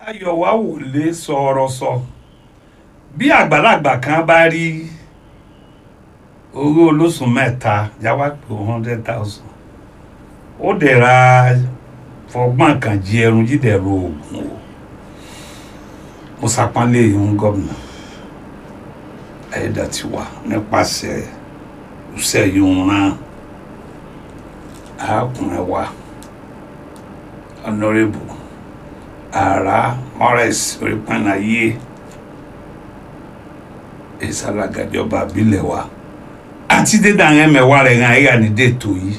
ayọ̀wá wò lè sọ̀rọ̀ sọ bí àgbàlagbà kan bá rí owó olóṣù mẹ́ta yáwá pé hundred thousand ó dẹ̀ ra fọgbọ́n kan jí ẹrun jídẹ̀ ro oògùn o mo ṣàpọ́nlé ìhun gómìnà ayédàtiwa nípasẹ̀ ìṣe yìí rán arákùnrin wa honourable ara morris orípànàyé ìsàlàgàjọba àbílẹ̀ wa àti dédà àwọn ẹ̀mẹ̀wá rẹ̀ hàn ẹ̀yà ní dètò yìí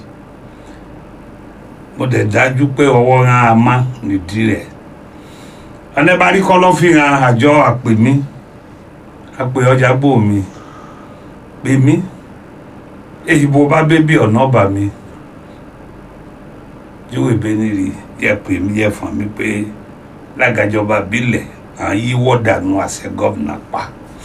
mo dẹ̀ dájú pé ọwọ́ hàn á má nídìí rẹ̀ ọ̀nẹ́bàárí kọ́ ló fi hàn àjọ àpè mí àpè ọjà bò mí pè mí èyí bó bá bébí ọ̀nà ọ̀bà mi yóò ebe nírì yẹ pè mí yẹ fún mi pé lágàjọba bílẹ̀ à ń yíwọ́ dànù àṣẹ gọ́vnà pa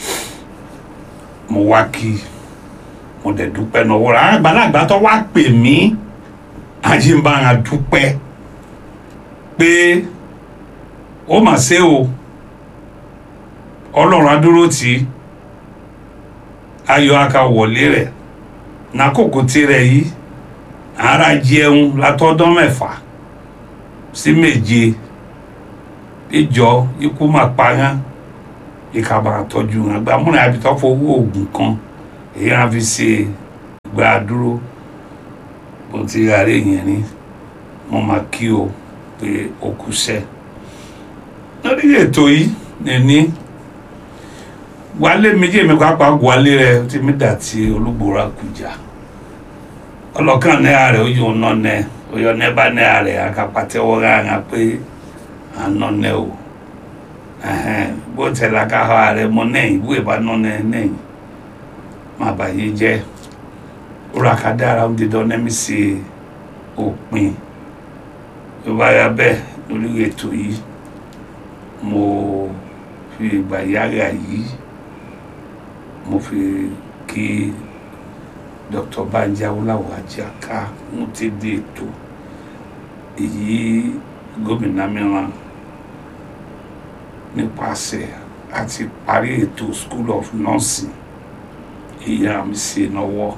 mo wá kí mo dẹ̀ dúpẹ́ náà wọ́n rà àgbàlagbà tó wá pè mí àjìnbára dúpẹ́ pé ó mà ṣe o ọlọ́run adúró tì í ayọ̀ aka wọlé rẹ̀ nàkókò tirẹ̀ yìí ara jẹun látọdún mẹ́fà sí méje ìjọ ikú máa pààyàn ìkàbà àtọ́jú àgbàmúrin àbítọ́ fowó oògùn kan èyí á fi ṣe ìgbà dúró bó ti rárẹ̀ yẹn ni mo máa kí o pé o kú sẹ́ lórí ètò yìí nìní wálé méjì mi pápá wálé rẹ tí mi dà tí olúgbòrà kùjà ọlọ́kàn náà rẹ̀ ó yóò nọ nẹ ó yọ nẹ bá náà rẹ̀ àkàpàtẹ́wọ́ rárá pé à ń nọ nẹ o bó tẹ̀lé ká ha rẹ̀ mọ nẹ́yìn ìwé bá nọ nẹ nẹ́yìn má bàyé jẹ́ rúra ká dára ó di dán nẹ́mí sí òpin tó bá yá bẹ́ẹ̀ lórí ètò yìí mo fi ìgbà yára yìí mo fi kí dr banji awolawo ajaka mo ti di ètò èyí gómìnà mìíràn nípasẹ̀ àti parí ètò school of nursing èyí àmì sí náwó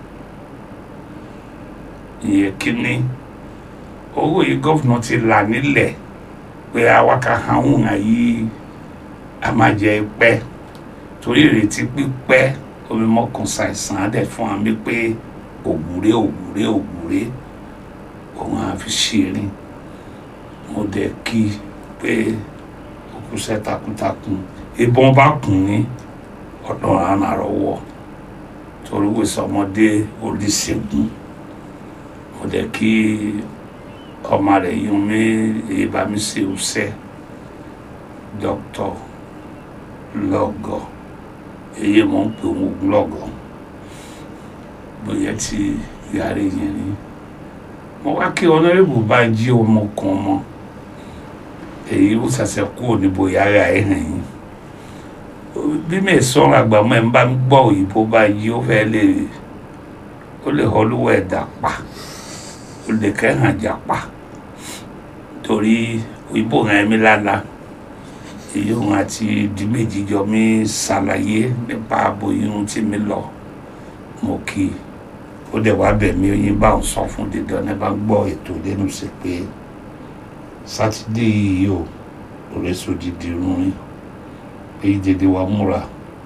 ìyẹn kínní owó yìí gọ́fìnà ti là nílẹ̀ pé awaka hàn yìí a máa jẹ pẹ́ torí ìrètí pípẹ́ omi mọ́kàn ṣàìsàn á dẹ̀ fún mi pé òwúré òwúré òwúré òun á fi ṣerin mo dẹ̀ kí pé òkúṣẹ́ takuntakun ìbọn bá kùn ní ọ̀dọ̀ àná àrọ́wọ́ torí wèsàn ọmọdé oríṣègùn mo dẹ̀ kí ọmọ rẹ̀ yún mi èyí bá mi ṣe òṣẹ́ dókítà lọ́gọ̀ èyí mọ̀ ń pè wọ́n lọ́gọ̀ bóyá tí yàrá yẹn ni mo wá kí ọ̀nàrẹ́bù bá jí ọmọ kan mọ́ èyí ó ṣàṣẹ kúrò níbo yàrá ẹ̀ hàn yín bí mi sọ̀rọ̀ àgbàmọ́ ẹ̀ ń bá ń gbọ́ òyìnbó bá yí ó fẹ́ lè ó lè họlúwọ̀ ẹ̀dá pa ó lè kẹ́hàn jà pa torí òyìnbó hàn mí lálá èyí òun àti di méjì jọ mi ṣàlàyé nípa abo irun tí mi lọ mo kí ó dẹ̀ wá bẹ̀ mí oyin bá òun sọ fún dídán ní bá ń gbọ́ ètò lẹ́nu sí pé sátidé yìí o òrèso dìde irun yín èyí dédé wa múra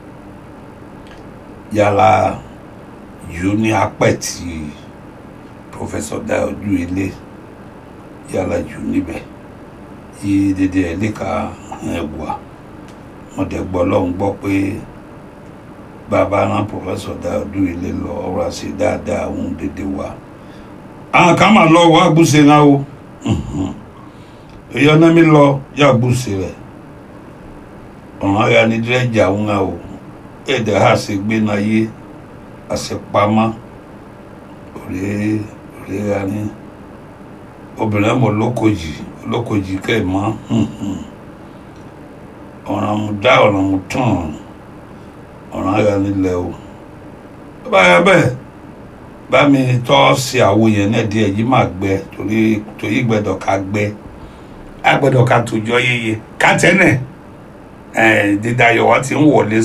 yàrá yìí ó ní apẹ̀tì professor dayojú ilé yàrá jù níbẹ̀ yìí dédé ẹ̀ lè ka ẹ̀wà wọ́n dẹ̀ gbọ́ lọ́hùn gbọ́ pé bàbá rán professor dayojú ilé lọ ọ̀rọ̀ àṣẹ dáadáa òun dédé wa àwọn kan máa lọ wá gbúṣe náà o èyí ọ̀nà mi lọ yà gbúṣe rẹ̀ ọ̀hún ara ní dírẹ́jà òun o èdè ha ṣe gbé náà yé àṣepamọ́ òré òré ra ní obìnrin mọ̀ lókojì lókojì kẹ́ẹ̀mọ́ ọ̀ràn mu dá ọ̀ràn mu tán ọ̀ràn ara nílẹ̀ o báyà bẹ́ẹ̀ bá mi tọ́ sí àwo yẹn náà díẹ̀ yìí máa gbẹ torí torí gbẹdọ̀ ká gbẹ a gbọ́dọ̀ ká tòjọ́ yeye ká tẹ́nẹ̀ dídayọ̀ wa ti ń wọlé